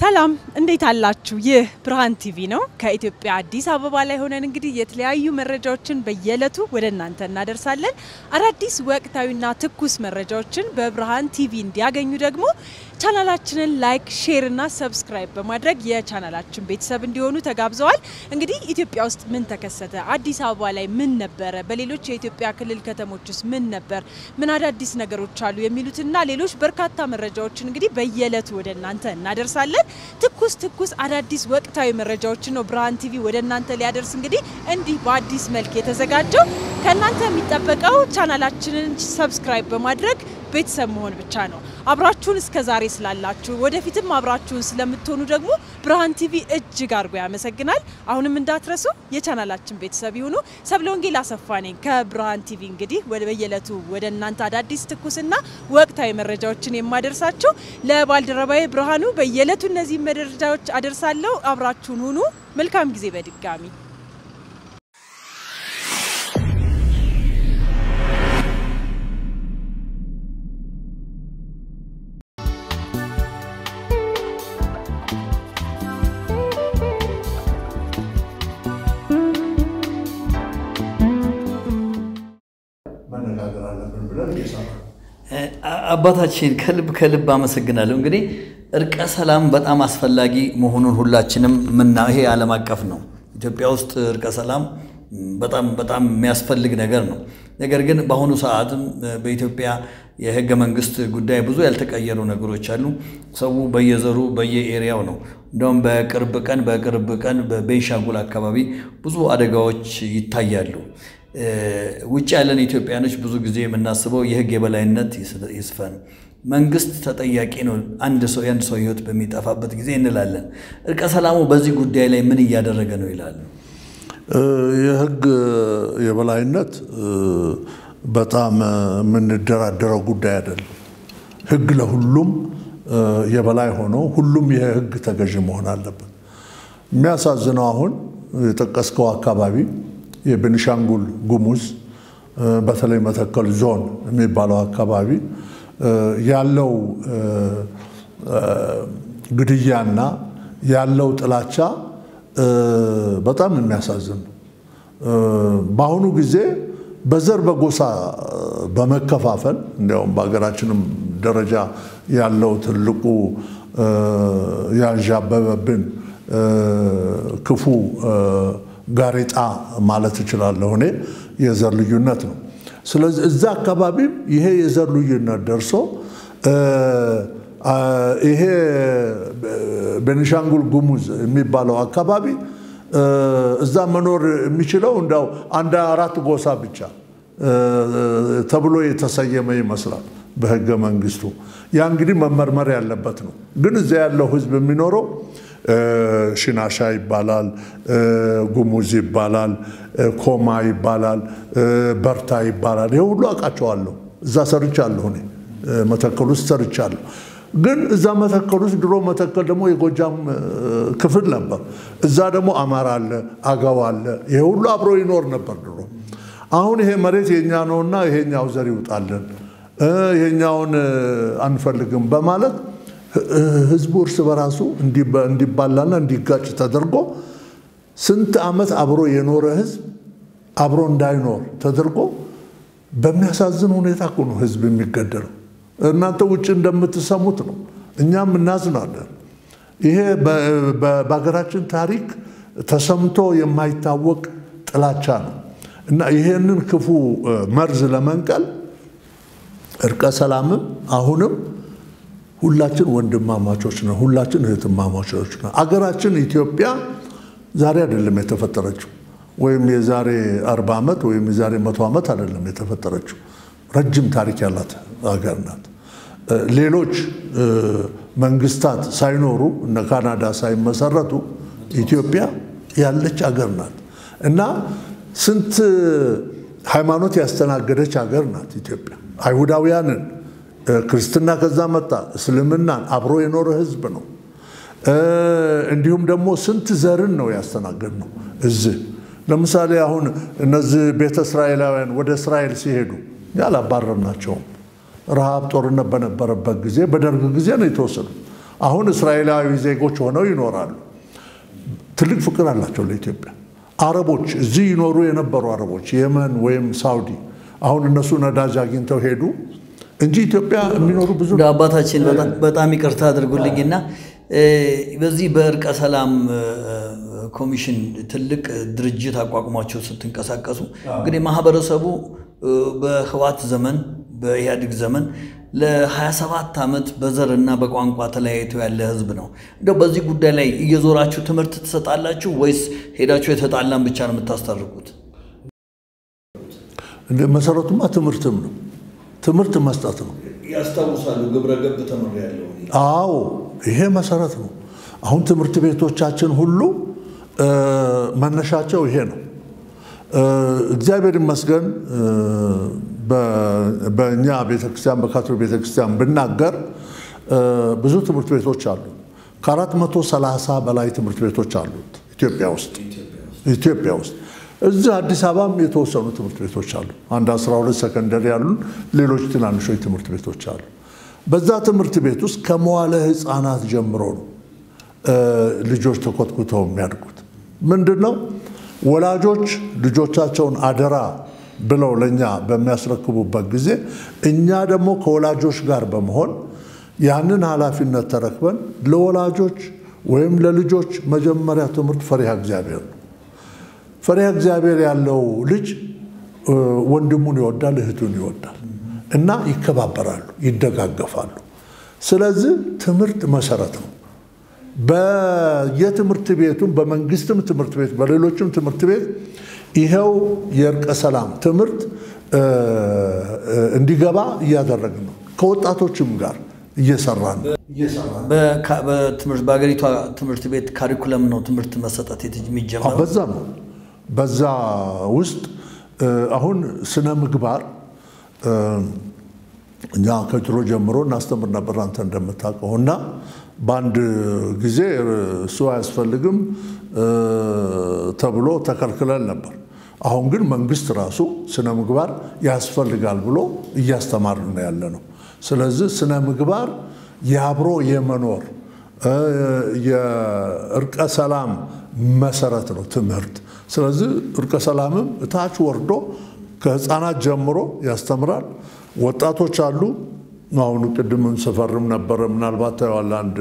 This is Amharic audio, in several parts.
ሰላም እንዴት አላችሁ? ይህ ብርሃን ቲቪ ነው። ከኢትዮጵያ አዲስ አበባ ላይ ሆነን እንግዲህ የተለያዩ መረጃዎችን በየዕለቱ ወደ እናንተ እናደርሳለን። አዳዲስ ወቅታዊና ትኩስ መረጃዎችን በብርሃን ቲቪ እንዲያገኙ ደግሞ ቻናላችንን ላይክ፣ ሼር እና ሰብስክራይብ በማድረግ የቻናላችን ቤተሰብ እንዲሆኑ ተጋብዘዋል። እንግዲህ ኢትዮጵያ ውስጥ ምን ተከሰተ? አዲስ አበባ ላይ ምን ነበረ? በሌሎች የኢትዮጵያ ክልል ከተሞች ውስጥ ምን ነበር? ምን አዳዲስ ነገሮች አሉ? የሚሉትና ሌሎች በርካታ መረጃዎችን እንግዲህ በየዕለቱ ወደ እናንተ እናደርሳለን። ትኩስ ትኩስ አዳዲስ ወቅታዊ መረጃዎችን ነው ብርሃን ቲቪ ወደ እናንተ ሊያደርስ እንግዲህ እንዲህ በአዲስ መልክ የተዘጋጀው። ከእናንተ የሚጠበቀው ቻናላችንን ሰብስክራይብ በማድረግ ቤተሰብ መሆን ብቻ ነው። አብራችሁን እስከ ዛሬ ስላላችሁ ወደፊትም አብራችሁን ስለምትሆኑ ደግሞ ብርሃን ቲቪ እጅግ አድርጎ ያመሰግናል። አሁንም እንዳትረሱ የቻናላችን ቤተሰብ ይሁኑ። ሰብለ ወንጌል አሰፋ ነኝ ከብርሃን ቲቪ እንግዲህ ወደ በየዕለቱ ወደ እናንተ አዳዲስ ትኩስና ወቅታዊ መረጃዎችን የማደርሳችሁ ለባልደረባዬ ብርሃኑ በየዕለቱ እነዚህ መረጃዎች አደርሳለሁ። አብራችሁን ሁኑ። መልካም ጊዜ በድጋሚ መነጋገር አለብን ብለን እየሰራ አባታችን ከልብ ከልብ አመሰግናለሁ። እንግዲህ እርቀ ሰላም በጣም አስፈላጊ መሆኑን ሁላችንም ምና ይሄ ዓለም አቀፍ ነው። ኢትዮጵያ ውስጥ እርቀ ሰላም በጣም በጣም የሚያስፈልግ ነገር ነው። ነገር ግን በአሁኑ ሰዓትም በኢትዮጵያ የህገ መንግስት ጉዳይ ብዙ ያልተቀየሩ ነገሮች አሉ። ሰው በየዘሩ በየኤሪያው ነው። እንደውም በቅርብ ቀን በቅርብ ቀን በቤንሻንጉል አካባቢ ብዙ አደጋዎች ይታያሉ። ውጭ ያለን ኢትዮጵያኖች ብዙ ጊዜ የምናስበው የህግ የበላይነት ይስፈን፣ መንግስት ተጠያቂ ነው አንድ ሰው የአንድ ሰው ህይወት በሚጠፋበት ጊዜ እንላለን። እርቀ ሰላሙ በዚህ ጉዳይ ላይ ምን እያደረገ ነው ይላሉ? የህግ የበላይነት በጣም የምንደራደረው ጉዳይ አይደለም። ህግ ለሁሉም የበላይ ሆኖ ሁሉም የህግ ተገዥ መሆን አለበት። የሚያሳዝነው አሁን የጠቀስከው አካባቢ የቤኒሻንጉል ጉሙዝ በተለይ መተከል ዞን የሚባለው አካባቢ ያለው ግድያና ያለው ጥላቻ በጣም የሚያሳዝን ነው። በአሁኑ ጊዜ በዘር በጎሳ በመከፋፈል እንዲያውም በሀገራችንም ደረጃ ያለው ትልቁ ያንዣበበብን ክፉ ጋሬጣ ማለት እችላለሁ እኔ የዘር ልዩነት ነው። ስለዚህ እዛ አካባቢም ይሄ የዘር ልዩነት ደርሶ ይሄ ቤኒሻንጉል ጉሙዝ የሚባለው አካባቢ እዛ መኖር የሚችለው እንዳው አንድ አራት ጎሳ ብቻ ተብሎ የተሰየመ ይመስላል በህገ መንግስቱ። ያ እንግዲህ መመርመር ያለበት ነው። ግን እዛ ያለው ህዝብ የሚኖረው ሽናሻ ይባላል፣ ጉሙዝ ይባላል፣ ኮማ ይባላል፣ በርታ ይባላል። ይሄ ሁሉ አውቃቸዋለሁ። እዛ ሰርቻለሁ እኔ መተከል ውስጥ ሰርቻለሁ። ግን እዛ መተከል ውስጥ ድሮ መተከል ደግሞ የጎጃም ክፍል ነበር። እዛ ደግሞ አማራ አለ፣ አገው አለ። ይሄ ሁሉ አብሮ ይኖር ነበር ድሮ። አሁን ይሄ መሬት የኛ ነውና ይሄኛው ዘር ይውጣልን፣ ይሄኛውን አንፈልግም በማለት ህዝቡ እርስ በራሱ እንዲባላና እንዲጋጭ ተደርጎ ስንት ዓመት አብሮ የኖረ ህዝብ አብሮ እንዳይኖር ተደርጎ በሚያሳዝን ሁኔታ እኮ ነው ህዝብ የሚገደለው። እናንተ ውጭ እንደምትሰሙት ነው፣ እኛም እናዝናለን። ይሄ በሀገራችን ታሪክ ተሰምቶ የማይታወቅ ጥላቻ ነው እና ይሄንን ክፉ መርዝ ለመንቀል እርቀ ሰላምም አሁንም ሁላችን ወንድማማቾች ነን። ሁላችን እህትማማቾች ነን። አገራችን ኢትዮጵያ ዛሬ አይደለም የተፈጠረችው፣ ወይም የዛሬ አርባ ዓመት ወይም የዛሬ መቶ ዓመት አይደለም የተፈጠረችው። ረጅም ታሪክ ያላት ሀገር ናት። ሌሎች መንግስታት ሳይኖሩ እነ ካናዳ ሳይመሰረቱ ኢትዮጵያ ያለች ሀገር ናት እና ስንት ሃይማኖት ያስተናገደች ሀገር ናት ኢትዮጵያ አይሁዳውያንን ክርስትና ከዛ መጣ። እስልምናን አብሮ የኖረ ህዝብ ነው። እንዲሁም ደግሞ ስንት ዘርን ነው ያስተናገድ ነው። እዚህ ለምሳሌ አሁን እነዚህ ቤተ እስራኤላውያን ወደ እስራኤል ሲሄዱ ያላባረርናቸውም ረሃብ፣ ጦርነት በነበረበት ጊዜ በደርግ ጊዜ ነው የተወሰዱ። አሁን እስራኤላዊ ዜጎች ሆነው ይኖራሉ። ትልቅ ፍቅር አላቸው ለኢትዮጵያ። አረቦች እዚህ ይኖሩ የነበሩ አረቦች የመን ወይም ሳውዲ አሁን እነሱ ነዳጅ አግኝተው ሄዱ እንጂ ኢትዮጵያ የሚኖሩ ብዙ እንደ አባታችን በጣም- በጣም ይቅርታ አድርጉልኝና እ፣ በዚህ በእርቀ ሰላም እ፣ ኮሚሽን ትልቅ ድርጅት አቋቁሟቸው ስትንቀሳቀሱ እንግዲህ ማህበረሰቡ እ፣ በህዋት ዘመን በኢህአዴግ ዘመን ለ27 ዓመት በዘርና በቋንቋ ተለያይቶ ያለ ህዝብ ነው። እንደው በዚህ ጉዳይ ላይ እየዞራችሁ ትምህርት ትሰጣላችሁ ወይስ ሄዳችሁ የተጣላን ብቻ ነው የምታስታርቁት? እንደ መሰረቱማ ትምህርትም ነው። ትምህርት መስጠት ነው። ያስታውሳሉ። ግብረ ገብ ተምር ያለው አዎ ይሄ መሰረት ነው። አሁን ትምህርት ቤቶቻችን ሁሉ እ፣ መነሻቸው ይሄ ነው። እ፣ እግዚአብሔር ይመስገን እ፣ በ- በእኛ ቤተክርስቲያን በካቶሊክ ቤተክርስቲያን ብናገር እ፣ ብዙ ትምህርት ቤቶች አሉ። ከአራት መቶ ሰላሳ በላይ ትምህርት ቤቶች አሉት ኢትዮጵያ ውስጥ ኢትዮጵያ ውስጥ እዚህ አዲስ አበባም የተወሰኑ ትምህርት ቤቶች አሉ። አንድ 12 ሰከንደሪ ያሉን ሌሎች ትናንሾች ትምህርት ቤቶች አሉ። በዛ ትምህርት ቤት ውስጥ ከመዋለ ሕፃናት ጀምሮ ነው እ፣ ልጆች ተኮትኩተው የሚያድጉት። ምንድን ነው ወላጆች ልጆቻቸውን አደራ ብለው ለእኛ በሚያስረክቡበት ጊዜ እኛ ደግሞ ከወላጆች ጋር በመሆን ያንን ኃላፊነት ተረክበን ለወላጆች ወይም ለልጆች መጀመሪያ ትምህርት ፈሪሃ እግዚአብሔር ነው። ፈሪሃ እግዚአብሔር ያለው ልጅ እ፣ ወንድሙን ይወዳል፣ እህቱን ይወዳል እና ይከባበራሉ፣ ይደጋገፋሉ። ስለዚህ ትምህርት መሰረት ነው። በየትምህርት ቤቱም በመንግስትም ትምህርት ቤት በሌሎችም ትምህርት ቤት ይኸው የእርቀ ሰላም ትምህርት እ፣ እ፣ እንዲገባ እያደረግን ነው። ከወጣቶችም ጋር እየሰራን ነው። በካ- በትምህርት በሀገሪቷ ትምህርት ቤት ካሪኩለም ነው ትምህርት መሰጠት የት- አዎ፣ የሚጀምረው። በዛ ነው። በዛ ውስጥ እ፣ አሁን ስነ ምግባር እ፣ እኛ ከድሮ ጀምሮ እናስተምር ነበር አንተ እንደምታውቀው እና በአንድ ጊዜ እሱ አያስፈልግም እ፣ ተብሎ ተከልክለን ነበር። አሁን ግን መንግስት ራሱ ስነ ምግባር ያስፈልጋል ብሎ እያስተማርን ነው ያለ ነው። ስለዚህ ስነ ምግባር የአብሮ የመኖር እ፣ የእርቀ ሰላም መሰረት ነው ትምህርት። ስለዚህ እርቀ ሰላምም እታች ወርዶ ከህፃናት ጀምሮ ያስተምራል። ወጣቶች አሉ። አሁን ቅድም ስፈርም ነበረ፣ ምናልባት ታየዋለህ። አንድ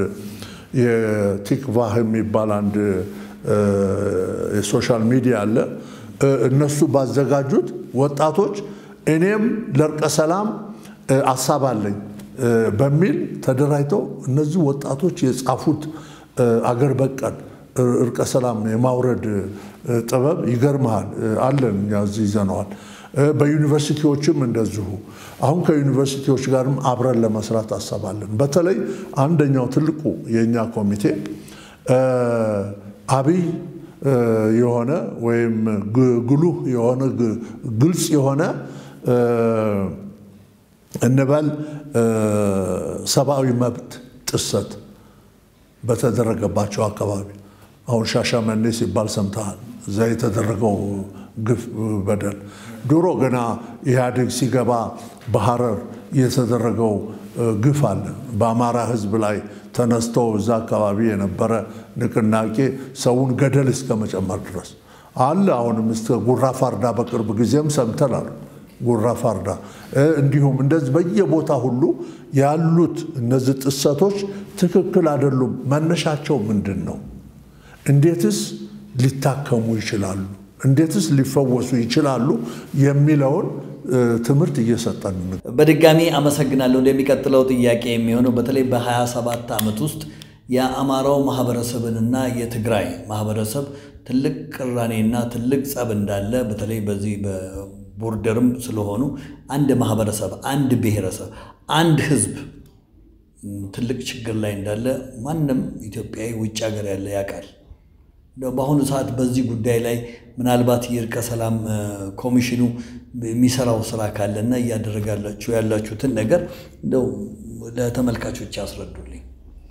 የቲክቫህ የሚባል አንድ እ፣ የሶሻል ሚዲያ አለ። እ፣ እነሱ ባዘጋጁት ወጣቶች እኔም ለእርቀ ሰላም እ፣ አሳብ አለኝ እ፣ በሚል ተደራጅተው እነዚህ ወጣቶች የጻፉት እ፣ አገር በቀል እ፣ እርቀ ሰላም የማውረድ እ፣ ጥበብ ይገርመሃል። እ፣ አለን እኛ እዚህ ይዘነዋል። እ፣ በዩኒቨርሲቲዎችም እንደዚሁ አሁን ከዩኒቨርሲቲዎች ጋርም አብረን ለመስራት አሰባለን። በተለይ አንደኛው ትልቁ የእኛ ኮሚቴ እ፣ አብይ እ፣ የሆነ ወይም ግ- ግሉህ የሆነ ግ- ግልጽ የሆነ እ፣ እንበል እ፣ ሰብአዊ መብት ጥሰት በተደረገባቸው አካባቢ አሁን ሻሸመኔ ሲባል ሰምተሃል። እዛ የተደረገው ግፍ በደል ድሮ ገና ኢህአዴግ ሲገባ በሐረር የተደረገው እ፣ ግፍ አለ። በአማራ ሕዝብ ላይ ተነስተው እዛ አካባቢ የነበረ ንቅናቄ ሰውን ገደል እስከ መጨመር ድረስ አለ። አሁንም እስከ ጉራ ፋርዳ በቅርብ ጊዜም ሰምተናል። ጉራ ፋርዳ እ፣ እንዲሁም እንደዚህ በየቦታ ሁሉ ያሉት እነዚህ ጥሰቶች ትክክል አይደሉም። መነሻቸው ምንድን ነው? እንዴትስ ሊታከሙ ይችላሉ? እንዴትስ ሊፈወሱ ይችላሉ? የሚለውን እ፣ ትምህርት እየሰጠን ነው። በድጋሚ አመሰግናለሁ። እንደሚቀጥለው ጥያቄ የሚሆነው በተለይ በ27 ዓመት ውስጥ የአማራው ማህበረሰብንና የትግራይ ማህበረሰብ ትልቅ ቅራኔና ትልቅ ጸብ እንዳለ በተለይ በዚህ በቦርደርም ስለሆኑ አንድ ማህበረሰብ፣ አንድ ብሔረሰብ፣ አንድ ህዝብ ም፣ ትልቅ ችግር ላይ እንዳለ ማንም ኢትዮጵያዊ ውጭ ሀገር ያለ ያውቃል። እንደው በአሁኑ ሰዓት በዚህ ጉዳይ ላይ ምናልባት የእርቀ ሰላም እ፣ ኮሚሽኑ የሚሰራው ስራ ካለና እያደረጋላችሁ ያላችሁትን ነገር እንደው ለተመልካቾች ያስረዱልኝ።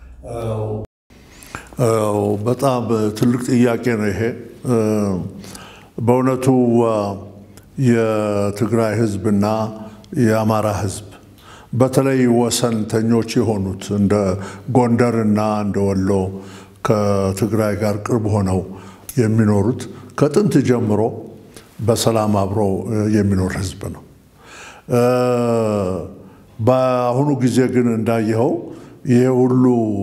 አዎ፣ በጣም ትልቅ ጥያቄ ነው ይሄ። እ፣ በእውነቱ አ፣ የትግራይ ህዝብና የአማራ ህዝብ በተለይ ወሰንተኞች የሆኑት እንደ ጎንደርና እንደ ወሎ ከትግራይ ጋር ቅርብ ሆነው የሚኖሩት ከጥንት ጀምሮ በሰላም አብሮ የሚኖር ህዝብ ነው። በአሁኑ ጊዜ ግን እንዳየኸው ይሄ ሁሉ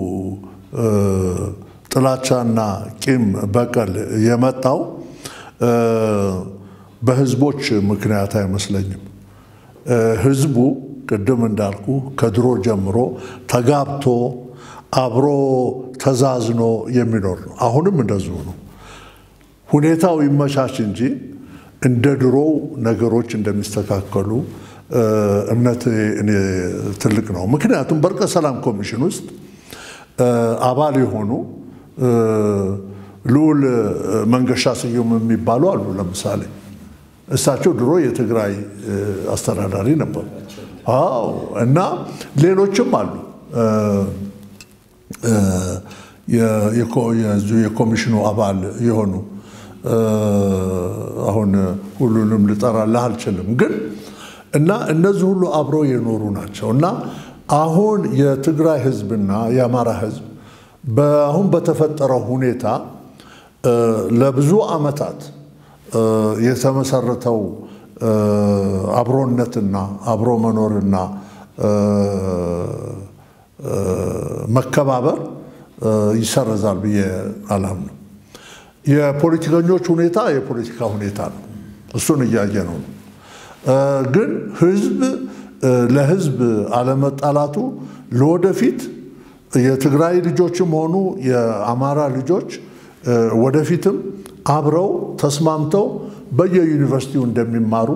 ጥላቻና ቂም በቀል የመጣው በህዝቦች ምክንያት አይመስለኝም። ህዝቡ ቅድም እንዳልኩ ከድሮ ጀምሮ ተጋብቶ አብሮ ተዛዝኖ የሚኖር ነው። አሁንም እንደዚሁ ነው። ሁኔታው ይመቻች እንጂ እንደ ድሮው ነገሮች እንደሚስተካከሉ እምነት እኔ ትልቅ ነው። ምክንያቱም በእርቀ ሰላም ኮሚሽን ውስጥ አባል የሆኑ ልዑል መንገሻ ስዩም የሚባሉ አሉ። ለምሳሌ እሳቸው ድሮ የትግራይ አስተዳዳሪ ነበሩ። አዎ እና ሌሎችም አሉ የኮሚሽኑ አባል የሆኑ አሁን ሁሉንም ልጠራልህ አልችልም፣ ግን እና እነዚህ ሁሉ አብረው የኖሩ ናቸው እና አሁን የትግራይ ህዝብና የአማራ ህዝብ አሁን በተፈጠረው ሁኔታ ለብዙ ዓመታት የተመሰረተው አብሮነትና አብሮ መኖርና መከባበር ይሰረዛል ብዬ አላምንም። የፖለቲከኞች ሁኔታ የፖለቲካ ሁኔታ ነው። እሱን እያየ ነው። ግን ህዝብ ለህዝብ አለመጣላቱ ለወደፊት የትግራይ ልጆችም ሆኑ የአማራ ልጆች ወደፊትም አብረው ተስማምተው በየዩኒቨርሲቲው እንደሚማሩ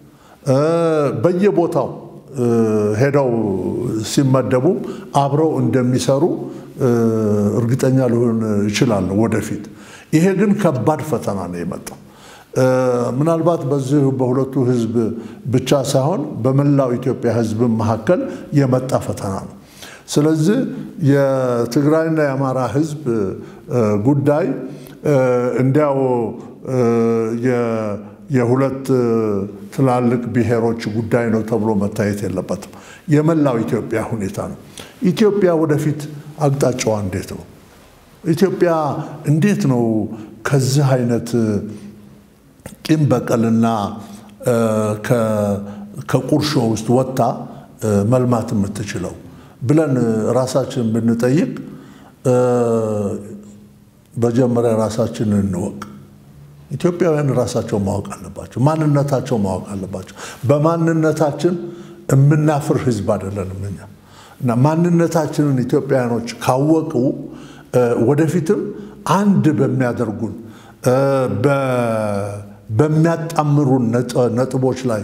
በየቦታው ሄደው ሲመደቡ አብረው እንደሚሰሩ እርግጠኛ ሊሆን እችላለሁ ወደፊት። ይሄ ግን ከባድ ፈተና ነው የመጣው። ምናልባት በዚህ በሁለቱ ህዝብ ብቻ ሳይሆን በመላው ኢትዮጵያ ህዝብ መካከል የመጣ ፈተና ነው። ስለዚህ የትግራይና የአማራ ህዝብ ጉዳይ እንዲያው የሁለት ትላልቅ ብሔሮች ጉዳይ ነው ተብሎ መታየት የለበትም። የመላው ኢትዮጵያ ሁኔታ ነው። ኢትዮጵያ ወደፊት አቅጣጫዋ እንዴት ነው? ኢትዮጵያ እንዴት ነው ከዚህ አይነት ቂም በቀልና ከቁርሾ ውስጥ ወጥታ መልማት የምትችለው ብለን ራሳችን ብንጠይቅ መጀመሪያ ራሳችንን እንወቅ። ኢትዮጵያውያን ራሳቸው ማወቅ አለባቸው። ማንነታቸው ማወቅ አለባቸው። በማንነታችን የምናፍር ህዝብ አይደለንም እኛ እና ማንነታችንን ኢትዮጵያውያኖች ካወቁ ወደፊትም አንድ በሚያደርጉን በሚያጣምሩን ነጥቦች ላይ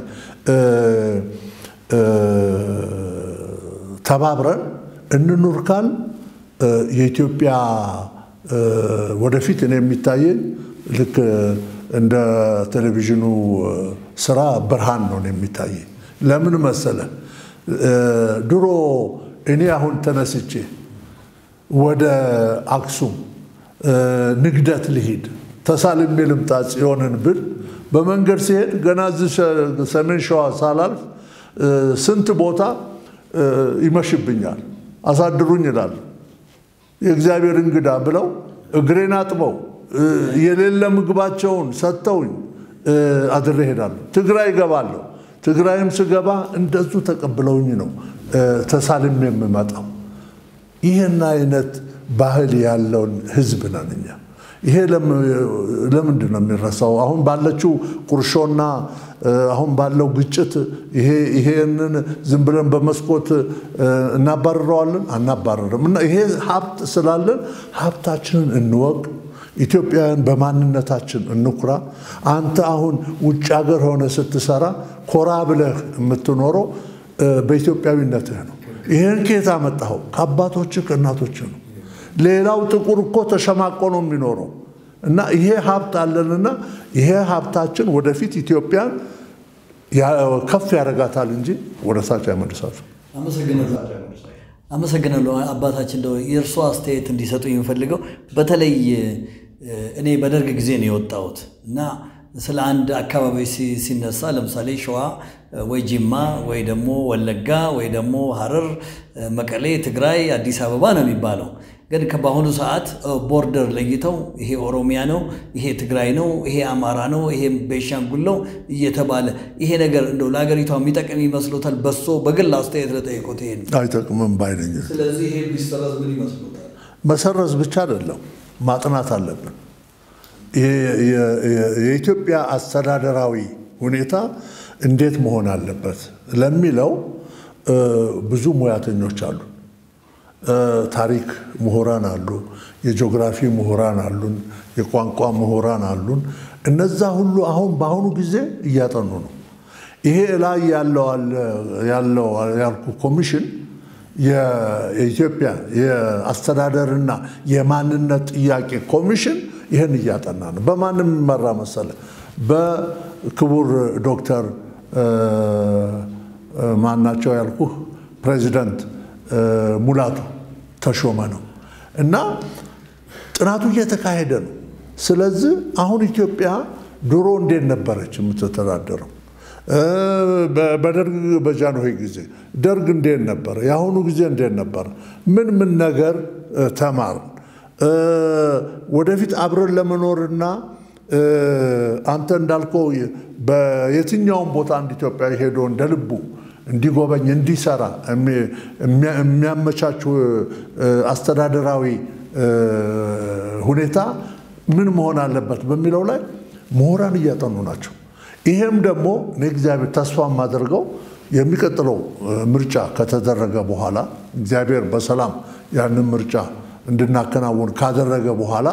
ተባብረን እንኑር ካል የኢትዮጵያ ወደፊት እኔ የሚታየኝ ልክ እንደ ቴሌቪዥኑ ስራ ብርሃን ነው የሚታየኝ። ለምን መሰለ? ድሮ እኔ አሁን ተነስቼ ወደ አክሱም ንግደት ልሂድ ተሳልሜ ልምጣ ጽዮንን ብል በመንገድ ሲሄድ ገና እዚህ ሰሜን ሸዋ ሳላልፍ ስንት ቦታ ይመሽብኛል፣ አሳድሩኝ ይላል። የእግዚአብሔር እንግዳ ብለው እግሬን አጥበው የሌለ ምግባቸውን ሰጥተውኝ አድሬ እሄዳለሁ። ትግራይ እገባለሁ። ትግራይም ስገባ እንደዙ ተቀብለውኝ ነው ተሳልሜ የምመጣው። ይህን አይነት ባህል ያለውን ህዝብ ነን እኛ። ይሄ ለምንድን ነው የሚረሳው? አሁን ባለችው ቁርሾና አሁን ባለው ግጭት ይሄንን ዝም ብለን በመስኮት እናባርረዋለን? አናባረርም። እና ይሄ ሀብት ስላለን ሀብታችንን እንወቅ። ኢትዮጵያውያን በማንነታችን እንኩራ። አንተ አሁን ውጭ ሀገር ሆነ ስትሰራ ኮራ ብለህ የምትኖረው በኢትዮጵያዊነትህ ነው። ይህን ከየት አመጣኸው? ከአባቶችህ ከእናቶችህ ነው። ሌላው ጥቁር እኮ ተሸማቆ ነው የሚኖረው። እና ይሄ ሀብት አለንና ይሄ ሀብታችን ወደፊት ኢትዮጵያን ከፍ ያደርጋታል እንጂ ወደ ታች አይመልሳትም። አመሰግናለሁ አባታችን። እንደው የእርሶ አስተያየት እንዲሰጡ የምፈልገው በተለይ እኔ በደርግ ጊዜ ነው የወጣሁት እና ስለ አንድ አካባቢ ሲነሳ ለምሳሌ ሸዋ ወይ ጅማ ወይ ደግሞ ወለጋ ወይ ደግሞ ሐረር፣ መቀሌ፣ ትግራይ፣ አዲስ አበባ ነው የሚባለው። ግን በአሁኑ ሰዓት ቦርደር ለይተው ይሄ ኦሮሚያ ነው፣ ይሄ ትግራይ ነው፣ ይሄ አማራ ነው፣ ይሄ ቤንሻንጉል ነው እየተባለ ይሄ ነገር እንደው ለሀገሪቷ የሚጠቅም ይመስሎታል? በሶ በግል አስተያየት ለጠየቁት ይሄ አይጠቅምም ባይነኝ። ስለዚህ ይሄ ቢሰረዝ ምን ይመስሎታል? መሰረዝ ብቻ አይደለም ማጥናት አለብን። የኢትዮጵያ አስተዳደራዊ ሁኔታ እንዴት መሆን አለበት ለሚለው ብዙ ሙያተኞች አሉ። ታሪክ ምሁራን አሉ፣ የጂኦግራፊ ምሁራን አሉን፣ የቋንቋ ምሁራን አሉን። እነዛ ሁሉ አሁን በአሁኑ ጊዜ እያጠኑ ነው። ይሄ ላይ ያለው ያልኩ ኮሚሽን የኢትዮጵያ የአስተዳደርና የማንነት ጥያቄ ኮሚሽን ይህን እያጠና ነው። በማንም የሚመራ መሰለ? በክቡር ዶክተር ማናቸው ያልኩህ ፕሬዚደንት ሙላቱ ተሾመ ነው እና ጥናቱ እየተካሄደ ነው። ስለዚህ አሁን ኢትዮጵያ ድሮ እንዴት ነበረች የምትተዳደረው? በደርግ በጃንሆይ ጊዜ ደርግ እንዴት ነበረ? የአሁኑ ጊዜ እንዴት ነበረ? ምን ምን ነገር ተማርን? ወደፊት አብረን ለመኖርና አንተ እንዳልከው በየትኛውም ቦታ አንድ ኢትዮጵያዊ ሄዶ እንደ ልቡ እንዲጎበኝ እንዲሰራ የሚያመቻቹ አስተዳደራዊ ሁኔታ ምን መሆን አለበት በሚለው ላይ ምሁራን እያጠኑ ናቸው። ይሄም ደግሞ እኔ እግዚአብሔር ተስፋ የማደርገው የሚቀጥለው ምርጫ ከተደረገ በኋላ እግዚአብሔር በሰላም ያንን ምርጫ እንድናከናውን ካደረገ በኋላ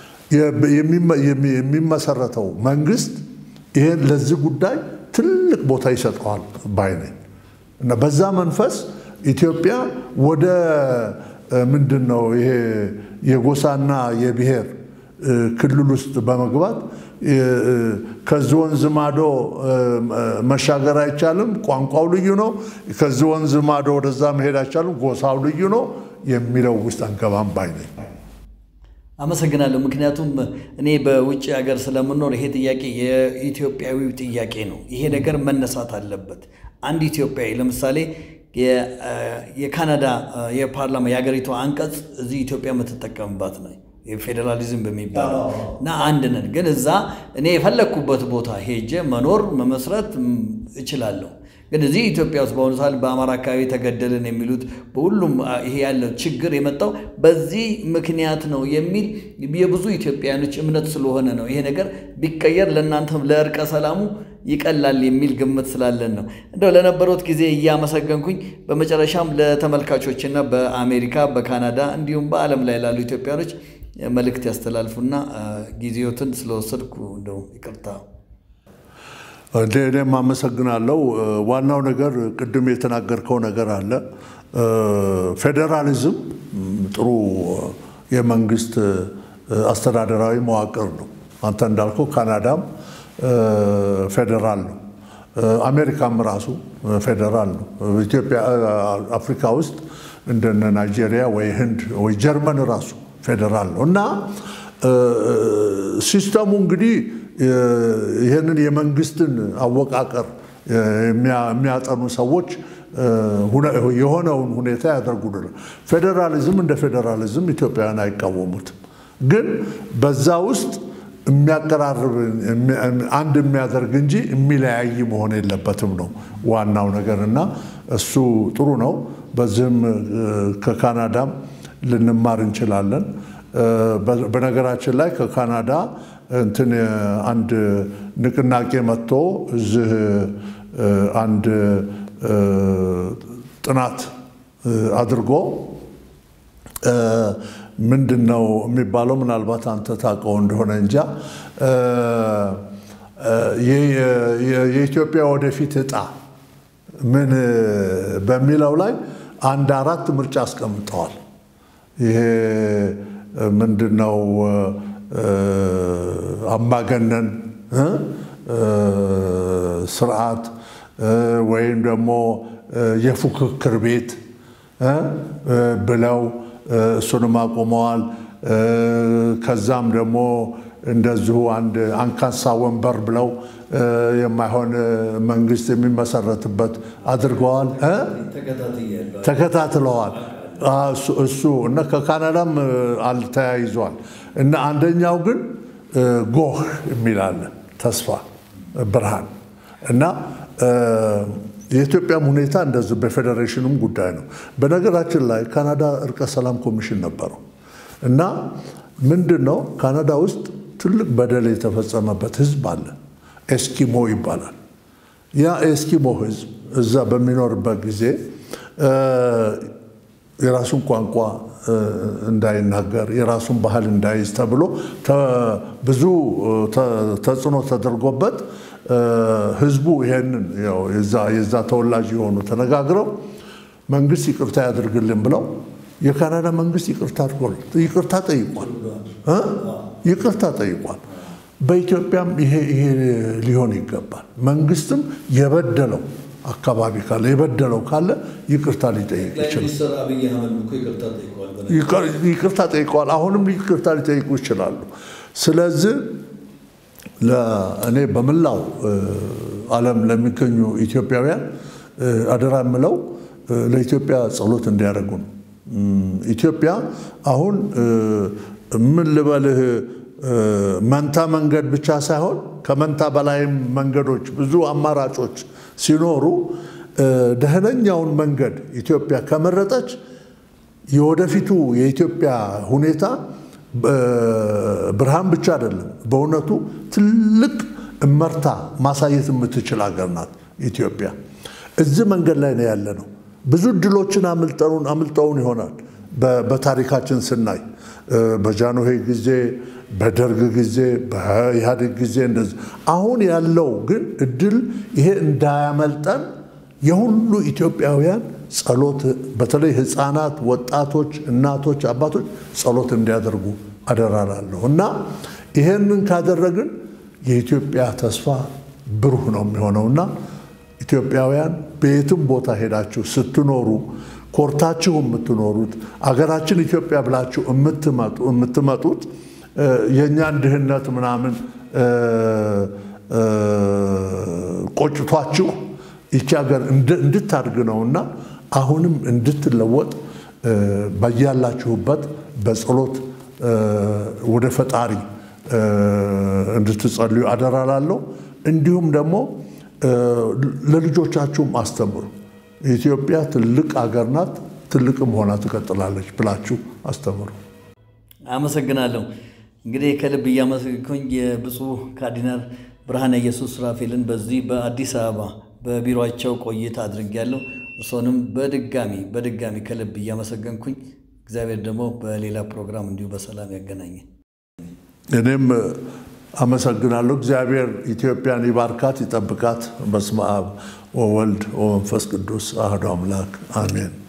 የሚመሰረተው መንግስት ይሄን ለዚህ ጉዳይ ትልቅ ቦታ ይሰጠዋል ባይ ነኝ እና በዛ መንፈስ ኢትዮጵያ ወደ ምንድን ነው ይሄ የጎሳና የብሔር ክልል ውስጥ በመግባት ከዚህ ወንዝ ማዶ መሻገር አይቻልም፣ ቋንቋው ልዩ ነው። ከዚህ ወንዝ ማዶ ወደዛ መሄድ አይቻልም፣ ጎሳው ልዩ ነው የሚለው ውስጥ አንገባም ባይ ነኝ። አመሰግናለሁ። ምክንያቱም እኔ በውጭ ሀገር ስለምኖር ይሄ ጥያቄ የኢትዮጵያዊ ጥያቄ ነው። ይሄ ነገር መነሳት አለበት። አንድ ኢትዮጵያዊ ለምሳሌ የካናዳ የፓርላማ የሀገሪቷ አንቀጽ እዚህ ኢትዮጵያ የምትጠቀምባት ነው የፌዴራሊዝም በሚባለው እና አንድ ነን። ግን እዛ እኔ የፈለግኩበት ቦታ ሄጄ መኖር መመስረት እችላለሁ። ግን እዚህ ኢትዮጵያ ውስጥ በአሁኑ ሰዓት በአማራ አካባቢ ተገደልን የሚሉት በሁሉም ይሄ ያለው ችግር የመጣው በዚህ ምክንያት ነው የሚል የብዙ ኢትዮጵያውያኖች እምነት ስለሆነ ነው። ይሄ ነገር ቢቀየር ለእናንተም ለእርቀ ሰላሙ ይቀላል የሚል ግምት ስላለን ነው። እንደው ለነበሩት ጊዜ እያመሰገንኩኝ በመጨረሻም ለተመልካቾችና በአሜሪካ በካናዳ እንዲሁም በዓለም ላይ ላሉ ኢትዮጵያኖች መልእክት ያስተላልፉና ጊዜዎትን ስለወሰድኩ እንደው ይቅርታ። እኔም አመሰግናለሁ። ዋናው ነገር ቅድም የተናገርከው ነገር አለ። ፌዴራሊዝም ጥሩ የመንግስት አስተዳደራዊ መዋቅር ነው። አንተ እንዳልከው ካናዳም ፌዴራል ነው። አሜሪካም ራሱ ፌዴራል ነው። ኢትዮጵያ አፍሪካ ውስጥ እንደነ ናይጄሪያ ወይ ህንድ ወይ ጀርመን ራሱ ፌዴራል ነው እና ሲስተሙ እንግዲህ ይህንን የመንግስትን አወቃቀር የሚያጠኑ ሰዎች የሆነውን ሁኔታ ያደርጉልናል። ፌዴራሊዝም እንደ ፌዴራሊዝም ኢትዮጵያውያን አይቃወሙትም። ግን በዛ ውስጥ የሚያቀራርብ አንድ የሚያደርግ እንጂ የሚለያይ መሆን የለበትም ነው ዋናው ነገር እና እሱ ጥሩ ነው። በዚህም ከካናዳም ልንማር እንችላለን። በነገራችን ላይ ከካናዳ እንትን አንድ ንቅናቄ መጥቶ እዚህ አንድ ጥናት አድርጎ ምንድን ነው የሚባለው? ምናልባት አንተ ታውቀው እንደሆነ እንጃ የኢትዮጵያ ወደፊት እጣ ምን በሚለው ላይ አንድ አራት ምርጫ አስቀምጠዋል። ይሄ ምንድን ነው? አምባገነን ስርዓት ወይም ደግሞ የፉክክር ቤት ብለው እሱንም አቁመዋል። ከዛም ደግሞ እንደዚሁ አንድ አንካሳ ወንበር ብለው የማይሆን መንግስት የሚመሰረትበት አድርገዋል፣ ተከታትለዋል። እሱ እና ከካናዳም አልተያይዟል እና አንደኛው ግን ጎህ የሚላለ ተስፋ ብርሃን እና የኢትዮጵያም ሁኔታ እንደዚህ በፌዴሬሽኑም ጉዳይ ነው። በነገራችን ላይ ካናዳ እርቀ ሰላም ኮሚሽን ነበረው እና ምንድን ነው ካናዳ ውስጥ ትልቅ በደል የተፈጸመበት ህዝብ አለ። ኤስኪሞ ይባላል። ያ ኤስኪሞ ህዝብ እዛ በሚኖርበት ጊዜ የራሱን ቋንቋ እንዳይናገር የራሱን ባህል እንዳይዝ ተብሎ ብዙ ተጽዕኖ ተደርጎበት ህዝቡ ይሄንን የዛ ተወላጅ የሆኑ ተነጋግረው መንግስት ይቅርታ ያድርግልን ብለው የካናዳ መንግስት ይቅርታ አድርጎል ይቅርታ ጠይቋል ይቅርታ ጠይቋል። በኢትዮጵያም ይሄ ይሄ ሊሆን ይገባል። መንግስትም የበደለው አካባቢ ካለ የበደለው ካለ ይቅርታ ሊጠይቅ ይችላል። ይቅርታ ጠይቀዋል። አሁንም ይቅርታ ሊጠይቁ ይችላሉ። ስለዚህ እኔ በመላው ዓለም ለሚገኙ ኢትዮጵያውያን አደራ የምለው ለኢትዮጵያ ጸሎት እንዲያደርጉ ነው። ኢትዮጵያ አሁን ምን ልበልህ መንታ መንገድ ብቻ ሳይሆን ከመንታ በላይም መንገዶች ብዙ አማራጮች ሲኖሩ ደህነኛውን መንገድ ኢትዮጵያ ከመረጠች የወደፊቱ የኢትዮጵያ ሁኔታ ብርሃን ብቻ አይደለም፣ በእውነቱ ትልቅ እመርታ ማሳየት የምትችል ሀገር ናት ኢትዮጵያ። እዚህ መንገድ ላይ ነው ያለ ነው። ብዙ እድሎችን አምልጠውን አምልጠውን ይሆናል በታሪካችን ስናይ በጃንሆይ ጊዜ፣ በደርግ ጊዜ፣ በኢህአዴግ ጊዜ እንደዚህ። አሁን ያለው ግን እድል ይሄ እንዳያመልጠን የሁሉ ኢትዮጵያውያን ጸሎት፣ በተለይ ህፃናት፣ ወጣቶች፣ እናቶች፣ አባቶች ጸሎት እንዲያደርጉ አደራላለሁ እና ይሄንን ካደረግን የኢትዮጵያ ተስፋ ብሩህ ነው የሚሆነውና ኢትዮጵያውያን በየትም ቦታ ሄዳችሁ ስትኖሩ ኮርታችሁ የምትኖሩት አገራችን ኢትዮጵያ ብላችሁ የምትመጡት የእኛን ድህነት ምናምን ቆጭቷችሁ ይቺ ሀገር እንድታድግ ነውና አሁንም እንድትለወጥ በያላችሁበት በጸሎት ወደ ፈጣሪ እንድትጸልዩ አደራላለሁ። እንዲሁም ደግሞ ለልጆቻችሁም አስተምሩ። ኢትዮጵያ ትልቅ አገር ናት፣ ትልቅም ሆና ትቀጥላለች ብላችሁ አስተምሩ። አመሰግናለሁ። እንግዲህ ከልብ እያመሰግንኩኝ የብፁዕ ካርዲናል ብርሃነ ኢየሱስ ሱራፌልን በዚህ በአዲስ አበባ በቢሮቸው ቆይታ አድርጌያለሁ። እርሶንም በድጋሚ በድጋሚ ከልብ እያመሰገንኩኝ እግዚአብሔር ደግሞ በሌላ ፕሮግራም እንዲሁ በሰላም ያገናኘን። እኔም አመሰግናለሁ። እግዚአብሔር ኢትዮጵያን ይባርካት፣ ይጠብቃት። በስመ አብ ወወልድ ወመንፈስ ቅዱስ አሐዱ አምላክ አሜን።